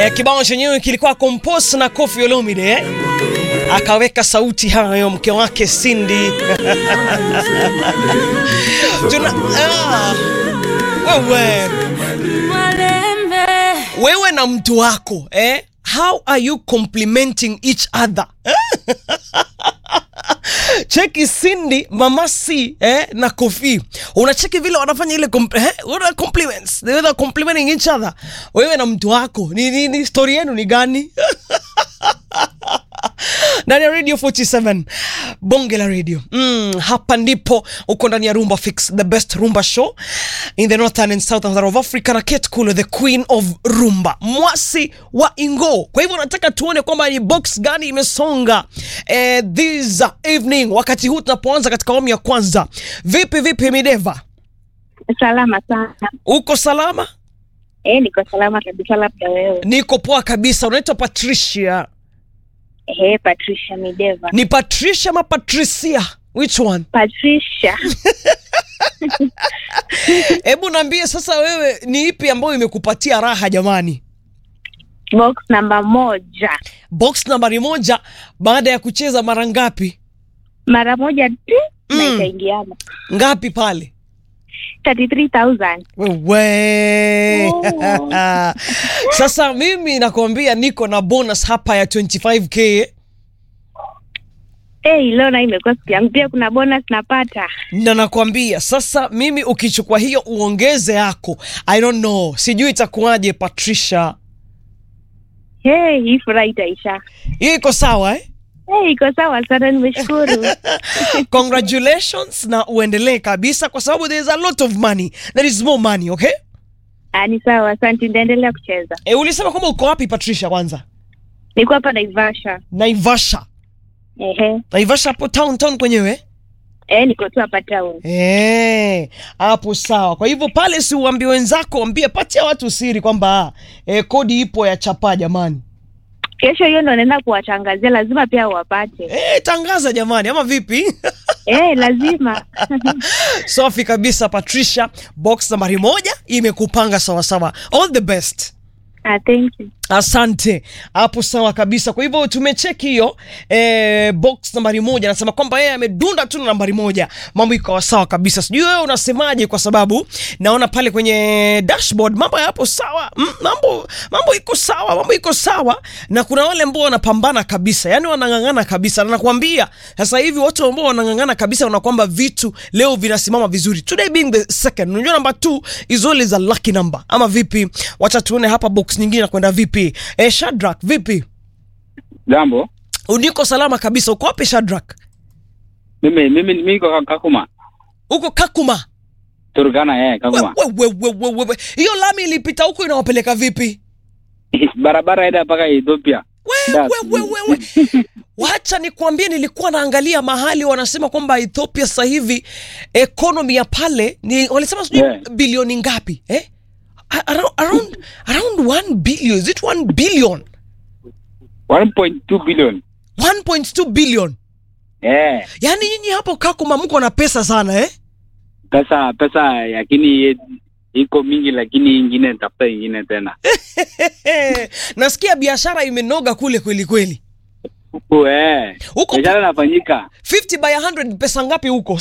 Eh, kibao chenyewe kilikuwa compose na Koffi Olomide eh? Akaweka sauti hayo mke wake Cindy. Tuna, ah, wewe wewe na mtu wako eh? How are you complimenting each other? cheki Cindy, Mama C eh, na Kofi, unacheki vile wanafanya ile comp eh, wana compliments they were complimenting each other. Wewe na mtu wako ni nini, story yenu ni gani? ndani ya radio 47 bonge la radio mm, hapa ndipo uko ndani ya rumba fix the best rumba show in the northern and southern of africa na Kate Kulo the queen of rumba mwasi wa ingo kwa hivyo nataka tuone kwamba ni box gani imesonga eh, this evening wakati huu tunapoanza katika awamu ya kwanza vipi vipi mideva Salama sana. uko salama Eh, niko salama kabisa, labda wewe. niko poa kabisa unaitwa patricia Eh, Patricia Mideva. ni patricia ama patricia which one Patricia. Hebu naambie sasa, wewe ni ipi ambayo imekupatia raha jamani? Box namba moja. Box nambari moja baada ya kucheza mara ngapi? Mara moja tu na Mm. ikaingiana. Ngapi pale? 33,000. Wewe Oh. sasa mimi nakwambia niko na bonus hapa ya 25k Eh, leo na imekuwa siku yangu. Pia kuna bonus napata. na nakwambia sasa, mimi ukichukua hiyo uongeze yako, I don't know, sijui itakuwaje Patricia. Hey, hii furaha itaisha. Hiyo iko sawa eh? Hey, iko sawa sana, nimeshukuru. Congratulations na uendelee kabisa, kwa sababu there is a lot of money, there is more money, okay? Ah, ni sawa, asante. Nitaendelea kucheza. E, ulisema kwamba uko wapi Patricia? Kwanza Niko hapa Naivasha. Naivasha. Ehe. Naivasha hapo town town kwenyewe Eh, niko tu hapa town. Eh, hapo sawa. Kwa hivyo pale, si uambie wenzako, waambie, patia watu siri kwamba eh, kodi ipo ya chapa jamani. Kesho hiyo ndo naenda kuwatangazia, lazima pia wapate. Eh, tangaza jamani, ama vipi? Eh, lazima. Safi kabisa Patricia, box nambari moja imekupanga sawasawa. All the best. Ah, thank you. Asante, hapo sawa kabisa. Kwa hivyo tumecheki hiyo eh, box nambari moja, anasema kwamba yeye amedunda tu na nambari moja, mambo ikawa sawa kabisa. Sijui wewe unasemaje, kwa sababu naona pale kwenye dashboard mambo yapo sawa, mm, mambo mambo iko sawa, mambo iko sawa, na kuna wale ambao wanapambana kabisa, yani wanang'ang'ana kabisa, na nakwambia sasa hivi watu ambao wanang'ang'ana kabisa wana kwamba vitu leo vinasimama vizuri, today being the second. Unajua number two is always a lucky number, ama vipi? Wacha tuone hapa box nyingine nakwenda vipi. Eh, Shadrack vipi? Jambo, Uniko salama kabisa. Uko wapi Shadrack? mimi mimi mimi niko Kakuma, Uko Kakuma. Turkana eh, Kakuma. We, we, we, we, we, we. Hiyo lami ilipita huko inawapeleka vipi? Barabara ida mpaka Ethiopia. We, That's- we, we, we, we. Wacha nikwambie, nilikuwa naangalia mahali wanasema kwamba Ethiopia sasa hivi economy ya pale ni walisema sijui Yeah. bilioni ngapi eh? A- Around, around, around 1 billion. Is it 1 billion? 1.2 billion. 1.2 billion. Eh, Yaani nyinyi hapo Kakuma mko na pesa sana eh? pesa pesa lakini iko mingi lakini ingine tafuta ingine tena. Nasikia biashara imenoga kule kweli kweli. Huku eh. Huko Biashara inafanyika. 50 by 100 pesa ngapi huko?